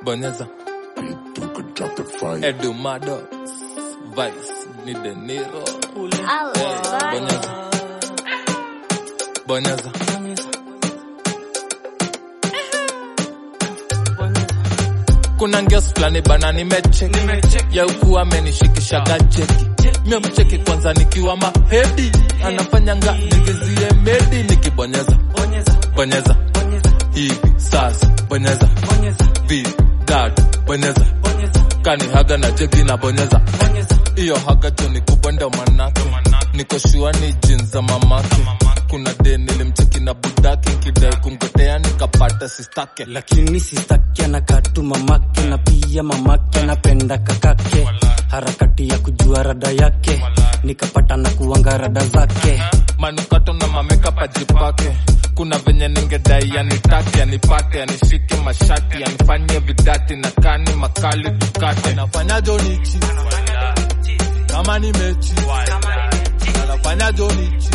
bonyeza You could drop the fire. Edumado Vice ni De Niro Allah. bonyeza bonyeza kuna ngeos fulani bana nimecheck ya ukuwa amenishikisha gacheki mia mcheki kwanza nikiwa mahedi anafanyanga nigizie medi nikibonyeza bonyeza hivi sasa bonyeza vipi dad bonyeza kani haga na jegi na bonyeza hiyo haga tu ni kubwa ndo manake niko shua ni jin za mamake kuna de nilimcheki na budake nkidai kumgotea nikapata sistake lakini sistaki anakatu mamake na pia mamake anapenda kakake harakati ya kujua rada yake nikapata na kuanga rada zake manukato na mameka pajipake kuna venye ningedai yanitake yanipate yanishike mashati yanifanye vidati na kani makali tukate nafanya jonichi kama ni mechi anafanya jonichi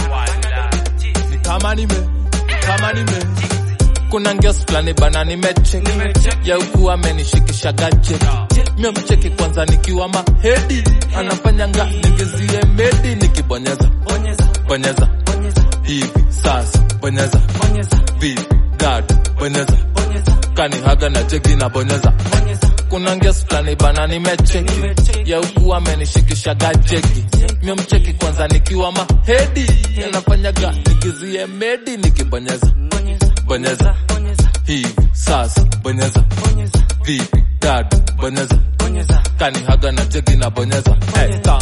ni kama nime ni kama nime kuna ngeos fulani bana nimeche ya ukuwa amenishikisha gacheki mia mcheki kwanza nikiwa mahedi anafanyanga nigizie medi nikibonyeza bonyeza hivi sasa bonyeza vipi dad bonyeza kani haga na jegi na bonyeza kuna ngeos fulani bana nimecheki ya ukuwa amenishikisha gacheki mia mcheki kwanza nikiwa mahedi anafanyaga nigizie medi nikibonyeza bonyeza hivi sasa bonyeza vipi dad bonyeza kani haga na jegi na bonyeza hey, ta,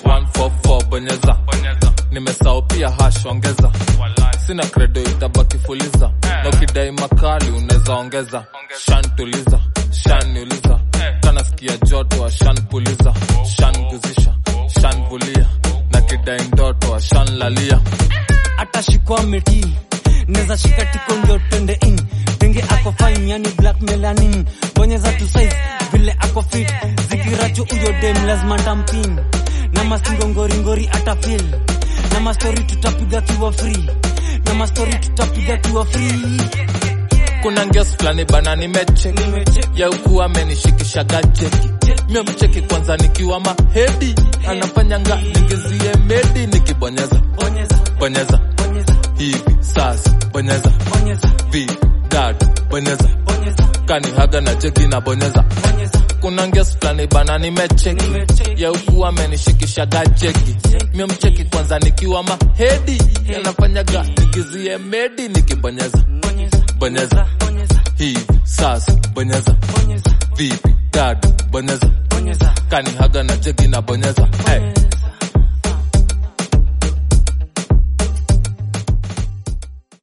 144 bonyeza nimesao pia hash ongeza sina credo itabaki fuliza na ukidai makali unaweza ongeza shan tuliza shan niuliza kanasikia joto ashan puliza shan guzisha shan vulia na kidai ndoto ashan lalia atashikwa meti neza shika tiko ndio twende in denge ako fine yani black melanin bonyeza tu size vile ako fit zikiracho uyo dem lazima tampin na mastingo ngoringori atafil na mastori tutapiga kiwa free na mastori tutapiga kiwa free kuna ngeos fulani bana nimecheki ya ukuwa amenishikisha gacheki mia mcheki kwanza nikiwa mahedi anafanyanga nigizie medi nikibonyeza bonyeza hivi sasa bonyeza vipi dad bonyeza kani haga na jegi na bonyeza kuna ngeos fulani bana nimecheki ya ukuwa amenishikisha gacheki mia mcheki kwanza nikiwa mahedi anafanyaga nigizie medi nikibonyeza bonyeza hivi sasa bonyeza vipi dad bonyeza kani haga na jegi na bonyeza hey.